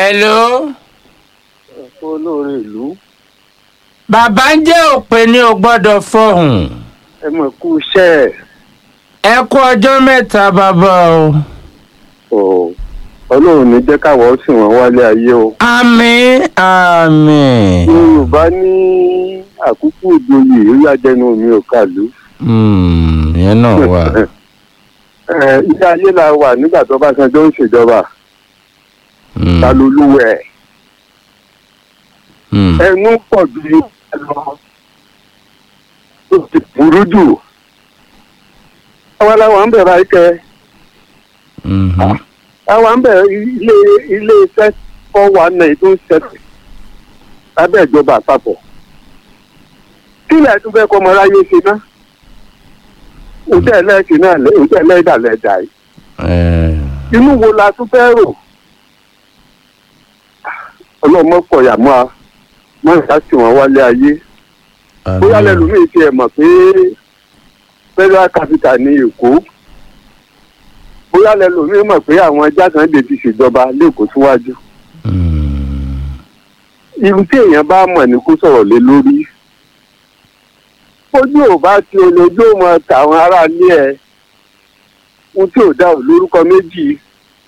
hello. olóore ìlú bàbá ń jẹ́ òpè ní o gbọ́dọ̀ fọhùn. ẹ mọ̀ kú iṣẹ́ ẹ̀ ẹ kú ọjọ́ mẹ́ta bàbá o. ọ̀ ọlọ́run ní jẹ́ káwọ́ sì wọ́n wálé ayé o. àmín àmín. yorùbá ní àkókò ìjòyè ó yájẹnu mi ò kàlú. Hmm, ìyẹn náà wà. Ẹ, ilé ayé la wà nígbà tó bá sanjọ́ ń ṣèjọba Hmm, ta ló lúwẹ̀ hmm. ẹnu pọ̀ ju ìgbà lọ ó ti burú jù. àwa làwọn ń bẹ̀rẹ̀ àìkẹ́ Mhm. àwa ń bẹ̀rẹ̀ ilé ilé iṣẹ́ kọ́ wa náà tó ń ṣẹlẹ̀ lábẹ́ ìjọba àpapọ̀. kí lẹ̀ tún fẹ́ kọ́ ọmọ aráyé ṣe ná? òtẹ́ ẹlẹ́sìn náà lẹ́- òtẹ́ ẹlẹ́dàlẹ́dà yìí. Eh, inú wo la tún fẹ́ rò? ọlọ́mọ kọ̀yà mọ́ a mọ́ ìyá sì wọ́n wálé ayé. bóyá àmín. lẹ́lòmíì ti ẹ̀ mọ̀ pé federal capital ní èkó. bóyá lẹ́lòmíì mọ̀ pé àwọn jákàndé ti ṣèjọba lẹ́kọ̀ọ́ síwájú. Hmm, irú tí èèyàn bá mọ̀ ní kó sọ̀rọ̀ lé lórí. ojú ò bá ti olójú ò mọ tàwọn aráalé ẹ̀ ohun tí ò dá ò lórúkọ méjì.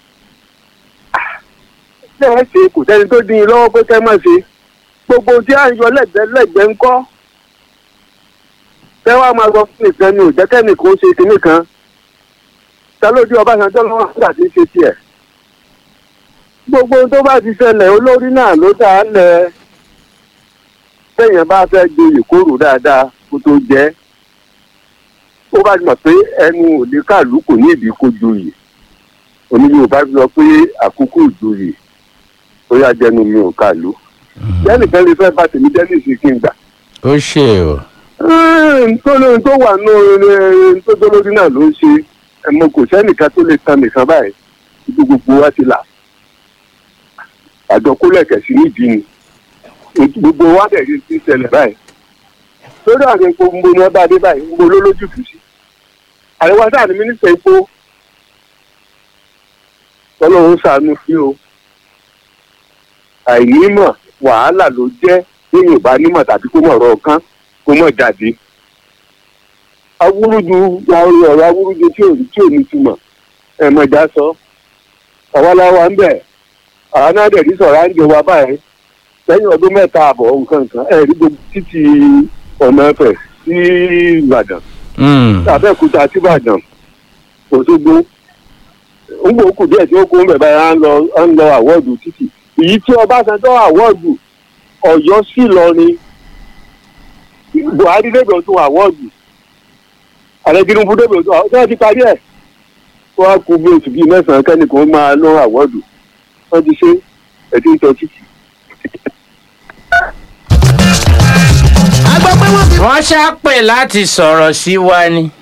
bẹ́ẹ̀ ṣe kò sẹ́ni tó dín in lọ́wọ́ pé kẹ́ mọ̀ ṣe gbogbo tí à ń yọ lẹ́gbẹ̀ẹ́ lẹ́gbẹ̀ẹ́ ń kọ́. tẹ́ wàá máa sọ fún nìkan ni ò jẹ́ kẹ́nìkan ó ṣe kinní kan. ta ló dé Ọbásanjọ́ lọ́wọ́ nígbà tí ń ṣe tiẹ̀ gbogbo ohun tó bá ti ṣẹlẹ̀ olórí náà ló dá a lẹ̀ bẹ́yẹn bá fẹ́ joyè kóró dáadáa kó tó jẹ́ ó bá ti mọ̀ pé ẹnu òde kàlú kò ní ìdí kó joyè oní Yorùbá ti sọ pé àkókò ìjoyè ó yá jẹnu mi ò kàlú jẹ́nìkan lè fẹ́ bá tèmi jẹ́ nìsín kí n gbà ó ṣe o. nítorí tó wà nù tó tó lórí náà ló ń ṣe ẹ̀mọ kò sẹ́nìkan tó lè tan nìkan báyìí ibi gbogbo wa ti là àjọ kólẹ̀kẹ̀ sí nídìí ni gbogbo wa dẹ̀ rí ti ṣẹlẹ̀ báyìí lórí àwọn epo ń bo ní ọba adé báyìí ń bo lólójútùú sí àríwá sáà ní mínísítà epo ọlọ́run ṣàánú sí o àìnímọ̀ wàhálà ló jẹ́ lẹ́yìn ìbá nímọ̀ tàbí kó mọ̀ ọ̀rọ̀ kan kó mọ̀ jáde awúrúju ọ̀rọ̀ awúrúju tí ò tí ò ní túmọ̀ ẹ̀mọ̀já sọ ọ̀wọ́láwa ń bẹ̀ àwọn náà dẹ̀ ní sọ̀rọ̀ à ń jẹ wa báyìí lẹ́yìn ọdún mẹ́ta àbọ̀ nǹkan kan ẹ̀ rí gbogbo títí ọ̀nà ẹ̀fẹ̀ sí Ìbàdàn Hmm, Abẹ́òkúta sí Ìbàdàn Òṣogbo ń gbò kù díẹ̀ tí ó kó ń bẹ̀ báyìí à ń lọ à ń lọ àwọ́ọ̀dù títì èyí tí Ọbásanjọ́ àwọ́ọ̀dù Ọ̀yọ́ sí lọ ni Buhari débẹ̀ tó àwọ́ọ̀dù ààrẹ Tinubu débẹ̀ tó àwọ́ọ̀dù ti parí ẹ̀ kó wá kú bí oṣù bíi mẹ́sàn-án kẹ́nìkan máa lọ àwọ́ọ̀dù wọ́n ti ṣe ẹ̀tí ń tọ́ títì. a gbọ́ pé wọ́n fi wọ́n ṣàpè láti sọ̀rọ̀ sí wa ni.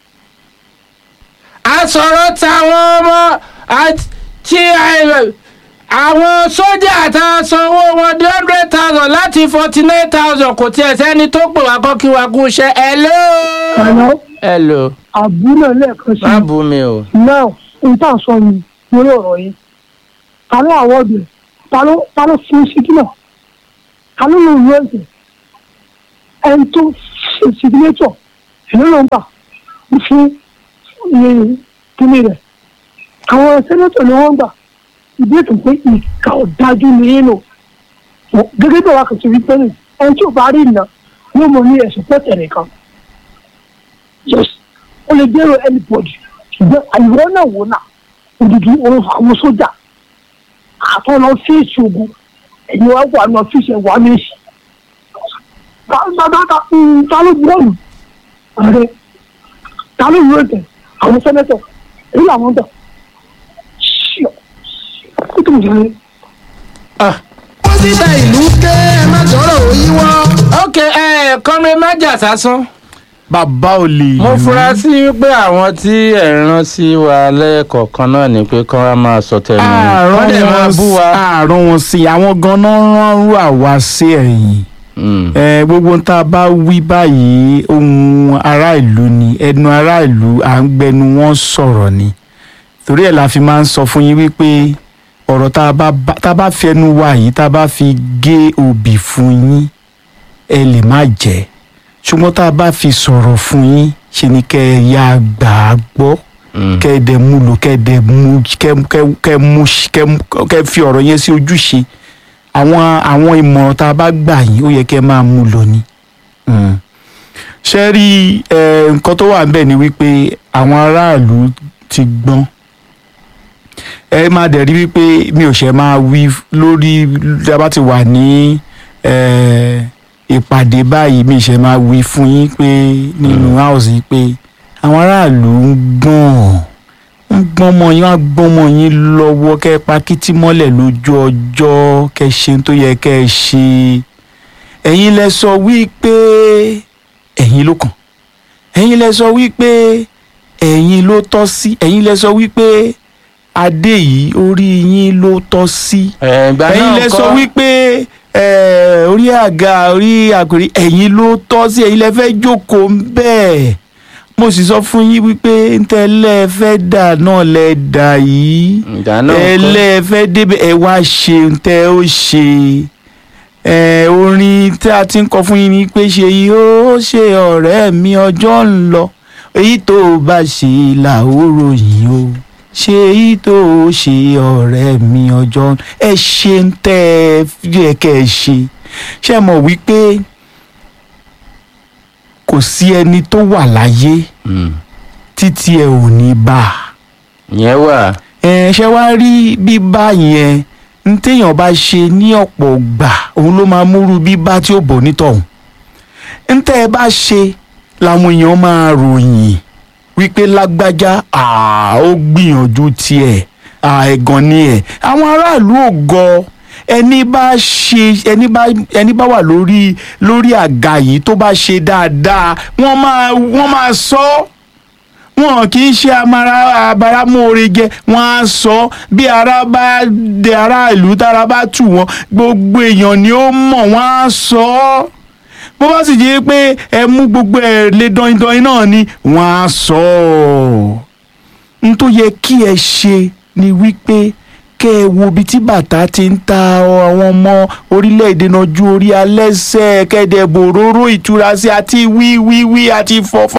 a sọ̀rọ̀ táwọn ọmọ àti tí ẹ- àwọn sójà tá a sanwó wọn di hundred thousand láti forty nine thousand kò tiẹ̀ sẹ́ni tó pè wá kọ́ kí wá kú iṣẹ́ hello. Hello, hello àbúrò lẹ́ẹ̀kan sí má i. bú mi o. Náà, n tà sọ ni lórí ọ̀rọ̀ yìí. Ta ló àwọ̀dù ẹ̀? Ta ló ta ló fún síkínà? Ta ló lò wú ẹ̀sẹ̀? Ẹni tó ṣe sígínétọ̀, èló ló ń bà fún iye kíní rẹ̀. Àwọn sẹ́nẹ́tọ̀ ni wọ́n gbà. Ìbéèrè pé ìka ọ̀dájú ni yín lò. Gẹ́gẹ́ bí ọ̀rọ̀ àkàtúntì wípé ní ẹni tí ò bá rí ìná yóò mọ ní ẹ̀sùn pẹ̀tẹ̀ nìkan yes o lè dèrò anybody ṣùgbọ́n àyẹ̀wò náà wò náà òdìdí òun àwọn sójà àtọ́ lọ fíìsì ogun ẹ̀yin wa wà lọ fíìsì ẹ̀wà méjì bàbá ta ló bọ́ọ̀lù ààrẹ ta ló yóò tẹ̀ àwọn sẹ́nẹ́tọ̀ èyí làwọn tẹ̀ ṣíọ ó tó ń jẹ́ Ah, wọ́n síta ìlú ké ẹ má sọ̀rọ̀ òyìnbó. ok ẹ kọ́mi májà sásán. bàbá ò lè mo lù ú. fura sí pé àwọn tí ẹ̀ ń rán sí wa lẹ́ẹ̀kọ̀ọ̀kan náà ni pé kán wá máa sọ tẹnu wọ́n dẹ̀ máa bú wa. àárọ̀ wọn sí àwọn ganan rán rú àwa sí ẹ̀yìn Mm. ẹ gbogbo tá a bá wí báyìí ohun ará ìlú ni ẹnu ará ìlú à ń gbẹnu wọn sọ̀rọ̀ ni torí ẹ̀ la fi máa ń sọ fún yín wípé ọ̀rọ̀ tá a bá bá- tá a bá fẹnu wa yìí tá a bá fi gé obì fún yín ẹ lè má jẹ́ ṣùgbọ́n tá a bá fi sọ̀rọ̀ fún yín ṣe ni kẹ́ ẹ yá gbà á gbọ́ kẹ́ ẹ dẹ̀ mú lò kẹ́ ẹ dẹ̀ mú kẹ́ kẹ́ kẹ́ mú kẹ́ mú- kẹ́ fi ọ̀rọ̀ yẹn sí ojúṣe àwọn àwọn ìmọ̀ràn tá a bá gbà yín ó yẹ kẹ́ ẹ máa mú lò ní. Mm. ṣé rí ẹ, nǹkan tó wà níbẹ̀ ni wípé àwọn aráàlú ti gbọ́n ẹ máa dẹ̀ rí wípé mi ò ṣe máa wí lórí tí a bá ti wà ní ẹ, ìpàdé báyìí mi ṣe máa wí fún yín pé nínú house yìí pé àwọn aráàlú ń gbọ́n ń gbọ́n mọ́ yín wọ́n á gbọ́n mọ́ yín lọ́wọ́ kẹ́ ẹ pa kítí mọ́lẹ̀ lójú ọjọ́ kẹ́ ẹ ṣe ohun tó yẹ kẹ́ ẹ ṣe ẹ̀yin lẹ sọ wípé ẹ̀yin ló kàn ẹ̀yin lẹ sọ wípé ẹ̀yin ló tọ́ sí ẹ̀yin lẹ sọ wípé adé yìí orí yín ló tọ́ sí ẹ̀gbà náà ẹ̀yin lẹ sọ kọ́ wípé eh, orí àga orí àgbèrè ẹ̀yin ló tọ́ sí ẹ̀yin lẹ fẹ́ jókòó ń bẹ́ẹ̀ mo sì sọ fún yín wípé ntẹ́lẹ̀ fẹ́ dà náà lẹ dà yìí ìgbà náà kọ́ ẹlẹ́ fẹ́ débẹ̀ ẹ wá ṣe ntẹ́ ó ṣe ẹ orin tí a ti ń kọ fún yín ni pé ṣe yìí ó ṣe ọ̀rẹ́ mi ọjọ́ ń lọ èyí tó o bá ṣe làóró yìí o ṣe èyí tó o ṣe ọ̀rẹ́ mi ọjọ́ ń ẹ ṣe ń tẹ́ ẹ yẹ kẹ́ ẹ ṣe ṣe mọ̀ wípé kò sí ẹni tó wà láyé Mm. títí ẹ ò ní bá a ìyẹn wà ẹ ṣe wá rí bíbá yẹn ń téèyàn bá ṣe ní ọ̀pọ̀ gbà òun ló máa múrú bíbá tí ó bọ̀ nítọ̀hún ń tẹ́ ẹ bá ṣe làwọn èèyàn máa ròyìn wípé lágbájá àá ó gbìyànjú tiẹ̀ àá ẹ̀gàn ni ẹ̀ àwọn aráàlú ò gọ ẹni bá ṣe ẹni bá ẹni bá wà lórí lórí àga yìí tó bá ṣe dáadáa wọ́n máa wọ́n máa sọ ọ́ wọn kì í ṣe amara abaramóore jẹ wọn á sọ bí ara bá de aráàlú tára bá tù wọn gbogbo èèyàn ni ó mọ̀ wọn á sọ ọ́ bó bá sì jẹ́ pé ẹ mú gbogbo ẹ̀ lé dọ́yìndọ́yìn náà ni wọn á sọ ọ́ n tó yẹ kí ẹ ṣe ni wípé kẹ́ ẹ wo ibi tí bàtà ti ń ta àwọn ọmọ orílẹ̀-èdè náà ju orí alẹ́sẹ̀ kẹ́ẹ̀dẹ̀ bòróró ìtura sí àti wíwíwí àti fọ́fọ́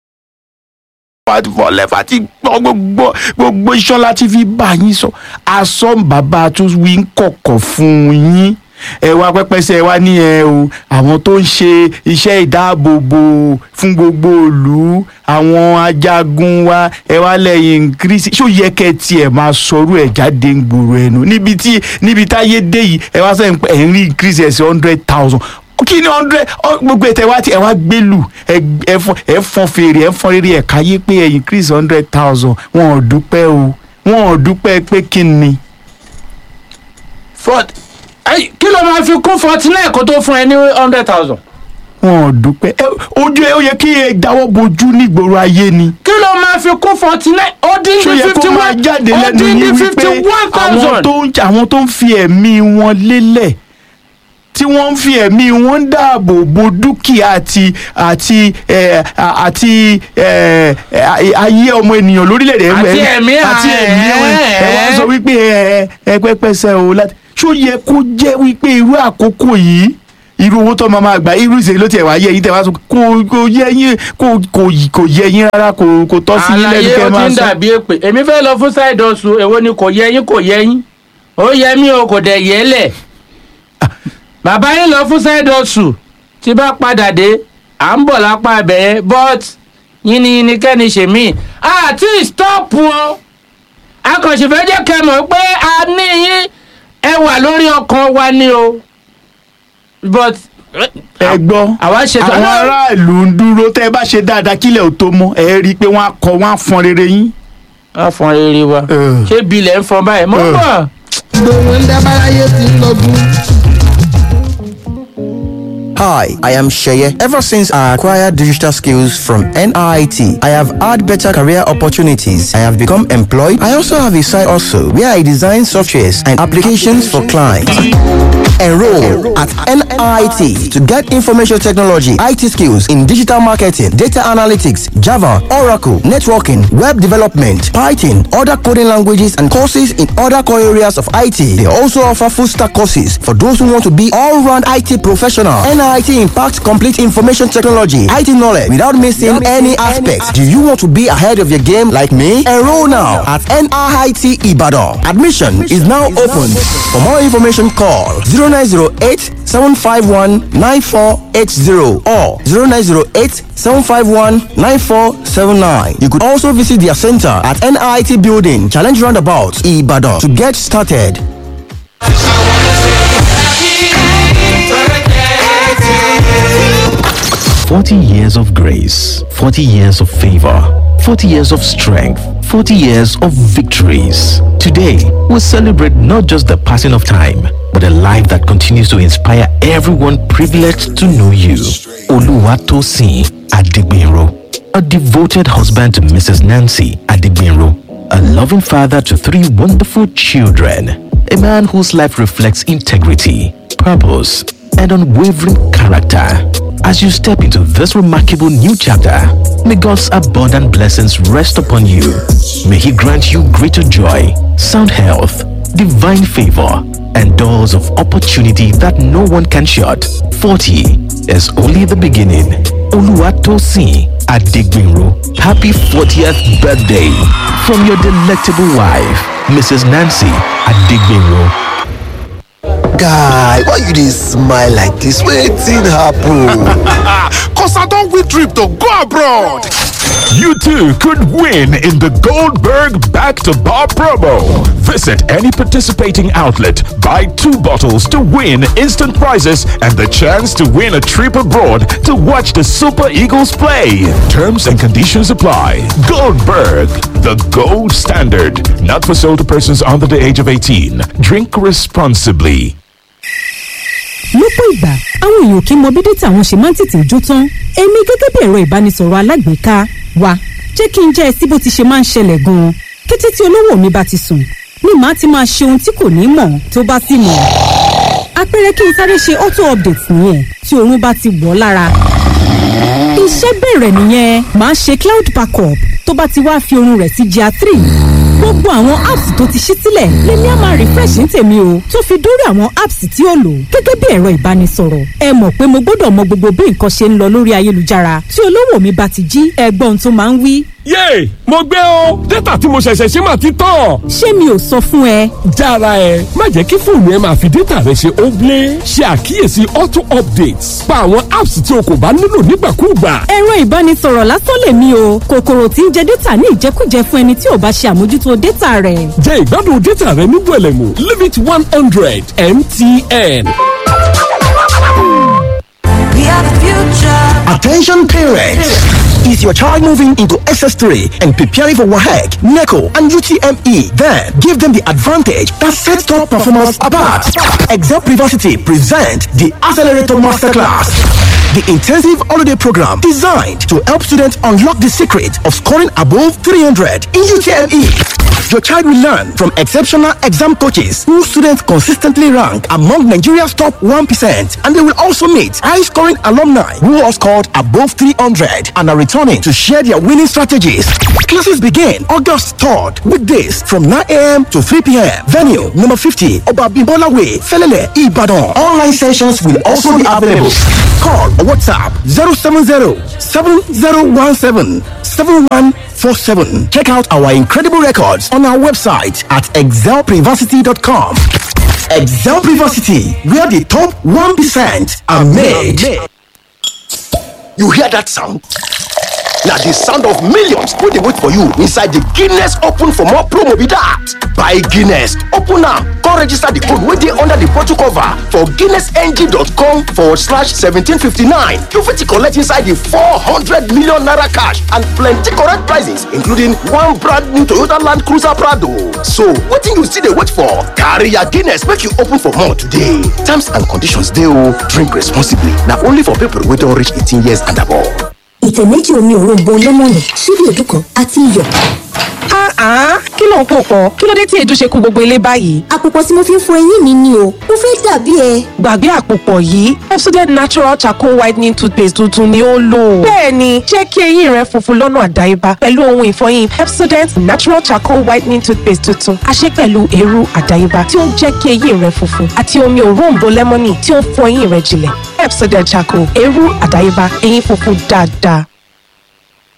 àti fọlẹ́fà àti gbọ́ gbogbo gbogbo iṣan láti fi bá yín sọ asọ́ bàbá tó wí ń kọ̀kọ̀ fún yín ẹ wá pẹ́pẹ́sẹ́ ẹ wá ní ẹ o àwọn tó ń ṣe iṣẹ́ ìdáàbòbò fún gbogbo ìlú àwọn ajagun wa ẹ wá lẹ́yìn kírísì ṣó yẹ kẹ́ ẹ tiẹ̀ máa sọ̀rọ̀ ẹ̀ jáde ń gbòòrò ẹnu níbi tí níbi táyé dé yìí ẹ wá sẹ́yìn pé ẹ̀ ń rí kírísì ẹ̀ sí hundred thousand kí ni hundred gbogbo ètò ẹ wá ti ẹ wá gbélù ẹ ẹ fọn ẹ fọn fèrè ẹ fọn rere ẹ káyé pé ẹ increase hundred thousand wọn ò dúpẹ́ o wọn ò dúpẹ́ pé kí ni. Fort- Ẹ́yì, kí ló máa fi kún forty nine kó tó fún ẹ ní hundred thousand wọn ò dúpẹ́ ẹ ojú ẹ ó yẹ kí ẹ dáwọ́ bojú nígboro ayé ni. kí ló máa fi kún forty nine ó dín ṣó ní yẹ fifty kó máa one jáde ó lẹ́nu dín ní yín fifty wípé one àwọn thousand tó ń àwọn tó ń fi ẹ̀mí wọn lélẹ̀ tí wọ́n ń fi ẹ̀mí wọn ń dáàbò bo dúkìá àti àti ẹ̀, à- àti ẹ̀, ẹ̀, ayé ọmọ ènìyàn lórílẹ̀‐èdè ẹ̀- Àti ẹ̀- ẹ̀mí àti ẹ̀mí ẹ̀, wọn ẹ̀ wá ẹ̀. sọ wípé ẹ ẹ pẹ́pẹ́sẹ́ o láti ṣó yẹ kó jẹ́ wípé irú àkókò yìí irú owó tó máa máa gbà irú ìṣèlú ló tiẹ̀ wá yẹ yín tẹ̀ wá sọ kò kò yẹ yín kò kò kò yẹ yín rárá kò kò tọ́ sí yín lẹ́nu àlàyé kẹ́ ó máa ti ń sọ. dàbí èpè èmi fẹ́ lọ fún side hustle èwo ni kò yẹ yín kò yẹ yín ó yẹ mí o kò dẹ̀ yẹ lẹ̀ bàbá yín lọ fún side hustle tí bá padà dé à ń bọ̀ lápá ibẹ̀ yẹn but yínníyínní kẹ́ni ṣèmí àti stop o akànṣìfẹ́ jẹ́ kẹ́ mọ̀ pé a ní yín ẹ wà lórí ọkàn wa ni o but ẹ gbọ́ àwa ṣètò àwọn aráàlú ń dúró tẹ́ ẹ bá ṣe dáadáa kílẹ̀ ò tó mọ́ ẹ rí i pé wọ́n á kọ wọ́n á fọn rere yín. wọ́n fọn rere wa Eh. ṣé bilẹ̀ ń fọn báyìí mọ́ Eh. bọ̀. gbogbo ń dábàráyé ti ń lọgun Hi, I am Sheye. Ever since I acquired digital skills from NIT, I have had better career opportunities. I have become employed. I also have a side also where I design softwares and applications for clients. Enroll at NIT to get information technology, IT skills in digital marketing, data analytics, Java, Oracle, networking, web development, Python, other coding languages, and courses in other core areas of IT. They also offer full stack courses for those who want to be all round IT professional. NIT impacts complete information technology, IT knowledge without missing any aspects. Do you want to be ahead of your game like me? Enroll now at NIT Ibadan. Admission is now open. For more information, call 0908 751 9480 or 0908 751 9479. You could also visit their center at NIT Building, Challenge Roundabout, Ibadan to get started. Forty years of grace, forty years of favor, forty years of strength, forty years of victories. Today, we celebrate not just the passing of time, but a life that continues to inspire everyone privileged to know you. Oluwatosin Adigbenro, a devoted husband to Mrs. Nancy Adigbenro, a loving father to three wonderful children, a man whose life reflects integrity, purpose, and unwavering character. As you step into this remarkable new chapter, may God's abundant blessings rest upon you. May He grant you greater joy, sound health, divine favor, and doors of opportunity that no one can shut. 40 is only the beginning. Oluwatosin Adigbinro, happy 40th birthday from your delectable wife, Mrs. Nancy Adigbinro. guy why you dey smile like dis wetin happen. Cause I don't win trip to go abroad. You too could win in the Goldberg Back to Bar promo. Visit any participating outlet, buy two bottles to win instant prizes and the chance to win a trip abroad to watch the Super Eagles play. Terms and conditions apply. Goldberg, the gold standard. Not for sale to persons under the age of 18. Drink responsibly. lọ́pọ̀ ìgbà àwọn èèyàn kì í mọ bí dátà wọn ṣe máa ń tètè jó tán èmi gẹ́gẹ́ bí ẹ̀rọ ìbánisọ̀rọ̀ alágbèéká wa jẹ́ kí n jẹ́ ẹ sí bó ti ṣe máa ń ṣẹlẹ̀ gan-an kété tí olówó mi bá ti sùn ni màá ti máa ṣe ohun tí kò ní mọ̀ tó bá sì mọ̀ àpẹẹrẹ kí n sáré ṣe auto update nìyẹn tí oorun bá ti wọ̀ ọ́ lára iṣẹ́ bẹ̀rẹ̀ nìyẹn màá ṣe cloud backup tó bá ti wá fi oorun rẹ̀ sí gr three gbogbo àwọn apps tó ti ṣí sílẹ̀ lèmi á máa refresh ní tèmi o tó fi dórí àwọn apps tí ó lò gẹ́gẹ́ bí ẹ̀rọ ìbánisọ̀rọ̀ ẹ mọ̀ pé mo gbọ́dọ̀ mọ gbogbo bí nǹkan ṣe ń lọ lórí ayélujára tí olówó mi bá ti jí ẹgbọ́n tó máa ń wí. yéè mo gbé o dátà tí mo ṣẹ̀ṣẹ̀ ṣe máa ti tán. ṣé mi ò sọ fún ẹ. jára ẹ má jẹ́ kí fóònù ẹ máa fi dátà rẹ ṣe óblé ṣe àkíyèsí auto updates pa àwọn apps tí o kò bá nílò nígbàkúùgbà. ẹ̀rọ ìbánisọ̀rọ̀ lásán lèmi o kòkòrò tí ń jẹ dátà ní ìjẹkújẹ fún ẹni tí ò bá ṣe àmójútó dátà rẹ̀. jẹ ìgbádùn dátà rẹ ní wẹlẹmù limit one hundred mtn. We are the future. Attention parents! Is your child moving into SS3 and preparing for WAHEC, NECO, and UTME? Then give them the advantage that sets top performance apart. Excel Privacy present the Accelerator Masterclass. The intensive holiday program designed to help students unlock the secret of scoring above 300 in UTME. Your child will learn from exceptional exam coaches who students consistently rank among Nigeria's top 1%. And they will also meet high scoring alumni who have scored above 300 and are returning to share their winning strategies. Classes begin August 3rd, weekdays from 9 a.m. to 3 p.m. Venue number 50, Obabimbola Way, Felele, Ibadan. Online sessions will also be available. Call or WhatsApp 070 7017 7147. Check out our incredible records on our website at excelprivacy.com. Excel Privacity, where the top 1% are made. You hear that sound? na the sound of millions wey dey wait for you inside the guinness open for more promo be that. buy guinness open am come come register the code wey dey under the bottle cover for guinnessng.com forward slash 1759. You fit collect inside the 400 million naira cash and plenty correct prizes including one brand new Toyota Land Cruiser Prado. So wetin you still dey wait for? Carry your Guinness make you open for more today. Terms and conditions dey o. Drink responsibly. Na only for people wey don reach 18 years and above. ìtẹ̀ méjì omi òróǹbó lẹ́mọ̀nì ṣíbí èédú kan àti iyọ̀. kí ló ń pò pọ̀ kí ló dé tí èédú ṣe kú gbogbo ilé báyìí. àpòpọ̀ tí mo fi ń fọ eyín mi ni o mo fẹ́ dàbí ẹ. gbàgbé àpòpọ̀ yìí Pepsodent natural charcoal whitening toothpaste tuntun ni ó lò. bẹ́ẹ̀ni jẹ́ kí eyín rẹ funfun lọ́nà àdáyébá pẹ̀lú ohun ìfọyín Pepsodent natural charcoal whitening toothpaste tuntun a ṣe pẹ̀lú eérú àdáyébá tí ó ń jẹ́ kí eyín rẹ funfun àti omi òróǹbó lẹ́mọ́nì tí ó ń fọ eyín rẹ jinlẹ̀ Pepsodent charcoal eérú àdáyébá eyín funfun dáadáa.